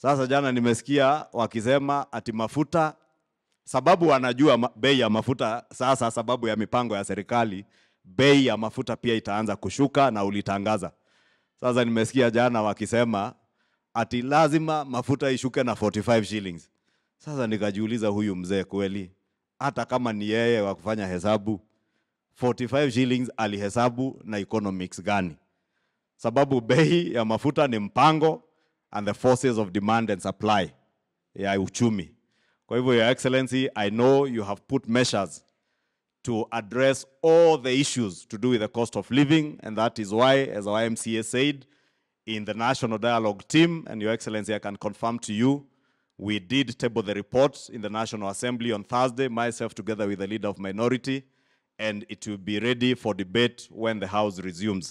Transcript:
Sasa jana nimesikia wakisema ati mafuta, sababu wanajua ma- bei ya mafuta sasa, sababu ya mipango ya serikali, bei ya mafuta pia itaanza kushuka na ulitangaza. Sasa nimesikia jana wakisema ati lazima mafuta ishuke na 45 shillings. Sasa nikajiuliza, huyu mzee kweli, hata kama ni yeye wa kufanya hesabu 45 shillings alihesabu na economics gani? Sababu bei ya mafuta ni mpango and the forces of demand and supply ya uchumi. Kwa hivyo, Your Excellency, I know you have put measures to address all the issues to do with the cost of living, and that is why, as our MCA said, in the National Dialogue team, and Your Excellency, I can confirm to you, we did table the report in the National Assembly on Thursday, myself together with the leader of minority, and it will be ready for debate when the House resumes.